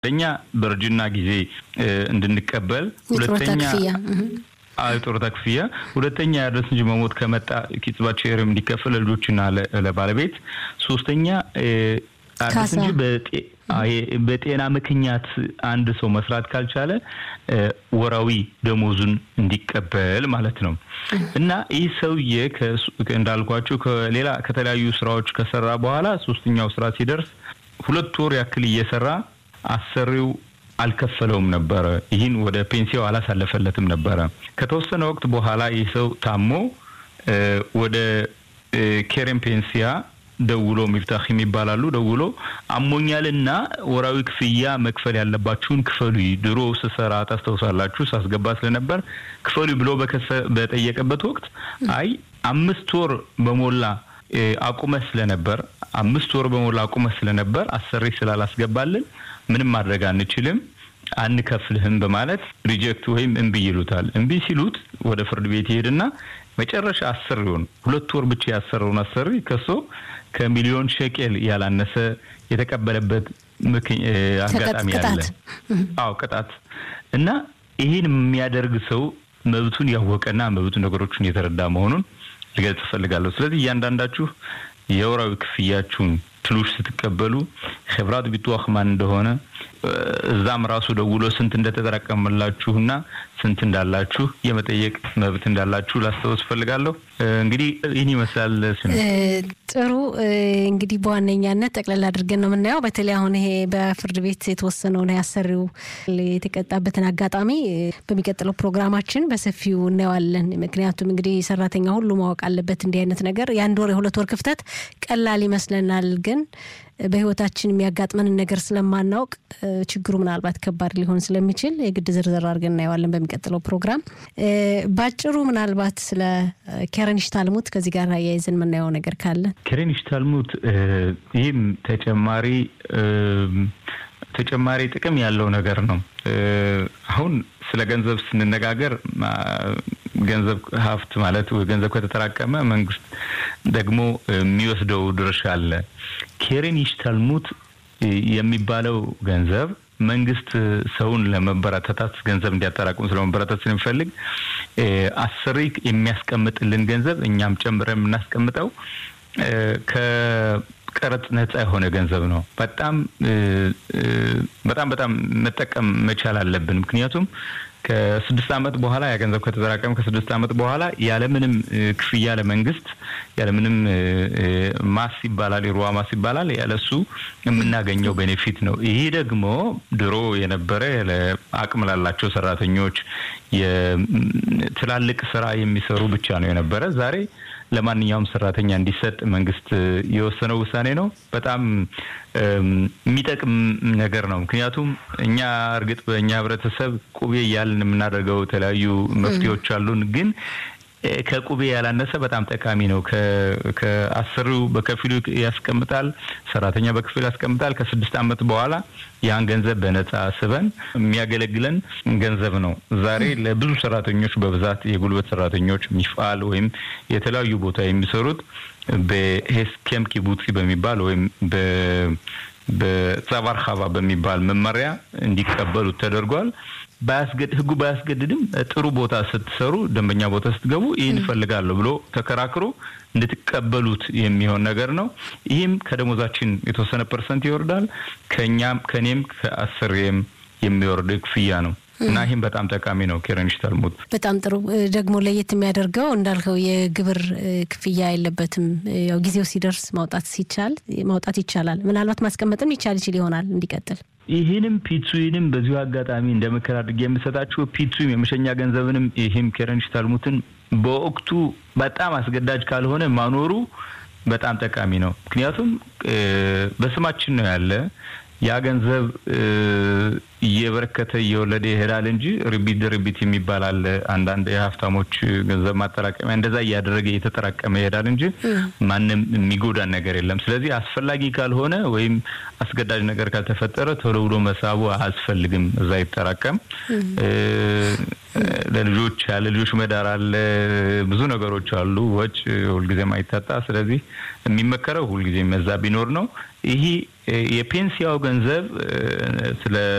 አንደኛ በእርጅና ጊዜ እንድንቀበል፣ ሁለተኛ የጡረታ ክፍያ፣ ሁለተኛ ያድረስ እንጂ መሞት ከመጣ ኪጽባት ሼርም እንዲከፈል ለልጆችና ለባለቤት፣ ሶስተኛ አዲስ እንጂ በጤና ምክንያት አንድ ሰው መስራት ካልቻለ ወራዊ ደሞዙን እንዲቀበል ማለት ነው። እና ይህ ሰውዬ እንዳልኳቸው ከሌላ ከተለያዩ ስራዎች ከሰራ በኋላ ሶስተኛው ስራ ሲደርስ ሁለት ወር ያክል እየሰራ አሰሪው አልከፈለውም ነበረ። ይህን ወደ ፔንሲያው አላሳለፈለትም ነበረ። ከተወሰነ ወቅት በኋላ ይህ ሰው ታሞ ወደ ኬሬን ፔንሲያ ደውሎ ሚፍታህ የሚባላሉ ደውሎ አሞኛልና ወራዊ ክፍያ መክፈል ያለባችሁን ክፈሉ፣ ድሮ ስሰራ ታስታውሳላችሁ ሳስገባ ስለነበር ክፈሉ ብሎ በጠየቀበት ወቅት አይ አምስት ወር በሞላ አቁመ ስለነበር አምስት ወር በሞላ አቁመ ስለነበር አሰሪ ስላላስገባልን ምንም ማድረግ አንችልም አንከፍልህም በማለት ሪጀክት ወይም እምቢ ይሉታል። እምቢ ሲሉት ወደ ፍርድ ቤት ይሄድና መጨረሻ አሰሪውን ሁለት ወር ብቻ ያሰረውን አሰሪ ከሶ ከሚሊዮን ሸቄል ያላነሰ የተቀበለበት አጋጣሚ አለ። አዎ ቅጣት እና ይህን የሚያደርግ ሰው መብቱን ያወቀና መብቱ ነገሮችን የተረዳ መሆኑን ልገልጽ እፈልጋለሁ። ስለዚህ እያንዳንዳችሁ የወራዊ ክፍያችሁን ትሉሽ ስትቀበሉ ኸብራት ቢትዋህ ማን እንደሆነ እዛም ራሱ ደውሎ ስንት እንደተጠራቀመላችሁና ስንት እንዳላችሁ የመጠየቅ መብት እንዳላችሁ ላስታውስ እፈልጋለሁ። እንግዲህ ይህን ይመስላል። ጥሩ እንግዲህ በዋነኛነት ጠቅላላ አድርገን ነው የምናየው። በተለይ አሁን ይሄ በፍርድ ቤት የተወሰነውን ያሰሪው የተቀጣበትን አጋጣሚ በሚቀጥለው ፕሮግራማችን በሰፊው እናየዋለን። ምክንያቱም እንግዲህ ሰራተኛ ሁሉ ማወቅ አለበት እንዲህ አይነት ነገር የአንድ ወር የሁለት ወር ክፍተት ቀላል ይመስለናል ግን በህይወታችን የሚያጋጥመንን ነገር ስለማናውቅ ችግሩ ምናልባት ከባድ ሊሆን ስለሚችል የግድ ዝርዝር አድርገን እናየዋለን በሚቀጥለው ፕሮግራም። ባጭሩ ምናልባት ስለ ኬረኒሽ ታልሙት ከዚህ ጋር አያይዘን የምናየው ነገር ካለ ኬረኒሽ ታልሙት ይህም ተጨማሪ ተጨማሪ ጥቅም ያለው ነገር ነው። አሁን ስለ ገንዘብ ስንነጋገር ገንዘብ ሀብት ማለት ገንዘብ ከተጠራቀመ መንግስት ደግሞ የሚወስደው ድርሻ አለ። ኬሬን ይሽታልሙት የሚባለው ገንዘብ መንግስት ሰውን ለመበረታታት ገንዘብ እንዲያጠራቅሙ ስለመበረታት ስለሚፈልግ አሰሪ የሚያስቀምጥልን ገንዘብ እኛም ጨምረን የምናስቀምጠው ከቀረጥ ነጻ የሆነ ገንዘብ ነው። በጣም በጣም በጣም መጠቀም መቻል አለብን። ምክንያቱም ከስድስት ዓመት በኋላ ያ ገንዘብ ከተጠራቀመ ከስድስት ዓመት በኋላ ያለምንም ክፍያ ለመንግስት ያለምንም ማስ ይባላል የሩዋ ማስ ይባላል ያለሱ የምናገኘው ቤኔፊት ነው። ይሄ ደግሞ ድሮ የነበረ አቅም ላላቸው ሰራተኞች የትላልቅ ስራ የሚሰሩ ብቻ ነው የነበረ ዛሬ ለማንኛውም ሰራተኛ እንዲሰጥ መንግስት የወሰነው ውሳኔ ነው። በጣም የሚጠቅም ነገር ነው። ምክንያቱም እኛ እርግጥ በእኛ ህብረተሰብ ቁቤ እያልን የምናደርገው የተለያዩ መፍትሄዎች አሉን ግን ከቁቤ ያላነሰ በጣም ጠቃሚ ነው። ከአሰሪው በከፊሉ ያስቀምጣል፣ ሰራተኛ በከፊሉ ያስቀምጣል። ከስድስት ዓመት በኋላ ያን ገንዘብ በነጻ ስበን የሚያገለግለን ገንዘብ ነው። ዛሬ ለብዙ ሰራተኞች በብዛት የጉልበት ሰራተኞች ሚፋል ወይም የተለያዩ ቦታ የሚሰሩት በሄስኬም ኪቡትሲ በሚባል ወይም በጸባር ሀባ በሚባል መመሪያ እንዲቀበሉት ተደርጓል። ህጉ ባያስገድድም ጥሩ ቦታ ስትሰሩ፣ ደንበኛ ቦታ ስትገቡ ይህን እፈልጋለሁ ብሎ ተከራክሮ እንድትቀበሉት የሚሆን ነገር ነው። ይህም ከደሞዛችን የተወሰነ ፐርሰንት ይወርዳል። ከኛም ከኔም ከአሰሪም የሚወርድ ክፍያ ነው እና ይህም በጣም ጠቃሚ ነው። ኬረኒሽ ታልሙት በጣም ጥሩ። ደግሞ ለየት የሚያደርገው እንዳልከው የግብር ክፍያ የለበትም። ያው ጊዜው ሲደርስ ማውጣት ሲቻል ማውጣት ይቻላል። ምናልባት ማስቀመጥም ይቻል ይችል ይሆናል እንዲቀጥል ይህንም ፒትሱንም በዚሁ አጋጣሚ እንደ ምክር አድርጌ የምሰጣችሁ ፒትሱም የመሸኛ ገንዘብንም ይህም ኬረኒሽ ታልሙትን በወቅቱ በጣም አስገዳጅ ካልሆነ ማኖሩ በጣም ጠቃሚ ነው። ምክንያቱም በስማችን ነው ያለ ያ ገንዘብ እየበረከተ እየወለደ ይሄዳል እንጂ ርቢት ድርቢት የሚባል አለ። አንዳንድ የሀብታሞች ገንዘብ ማጠራቀሚያ እንደዛ እያደረገ እየተጠራቀመ ይሄዳል እንጂ ማንም የሚጎዳን ነገር የለም። ስለዚህ አስፈላጊ ካልሆነ ወይም አስገዳጅ ነገር ካልተፈጠረ ቶሎ ብሎ መሳቡ አያስፈልግም። እዛ ይጠራቀም። ለልጆች ያለ ልጆች መዳር አለ። ብዙ ነገሮች አሉ። ወጭ ሁልጊዜም አይታጣ። ስለዚህ የሚመከረው ሁልጊዜ መዛ ቢኖር ነው። ይሄ የፔንሲያው ገንዘብ ስለ